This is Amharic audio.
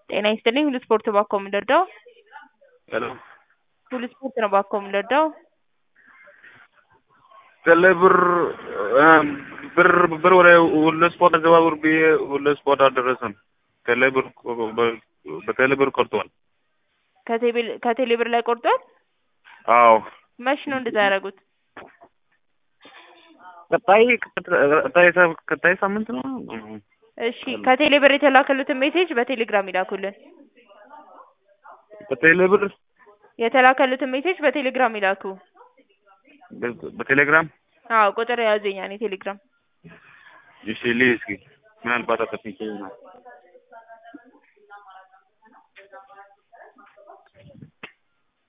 ጤና ይስጥልኝ ሁሉ ስፖርት ባኮ የምንረዳው ሄሎ ሁሉ ስፖርት ነው ባኮ የምንረዳው ቴሌ ብር ብር ብር ወደ ሁሉ ስፖርት አዘዋውር ብዬ ሁሉ ስፖርት አልደረሰም። ቴሌ ብር በቴሌ ብር ቆርጧል። ከቴሌ- ከቴሌ ብር ላይ ቆርጧል። አዎ መች ነው እንደዛ ያደረጉት? ቀጣይ ቀጣይ ቀጣይ ሳምንት ነው። እሺ ከቴሌ ብር የተላከሉትን ሜሴጅ በቴሌግራም ይላኩልን። በቴሌ ብር የተላከሉትን ሜሴጅ በቴሌግራም ይላኩ። በቴሌግራም አዎ ቁጥር የያዙ የኛን የቴሌግራም እሺ ልይ እስኪ ምናልባት አጠፍቼ ይሆናል።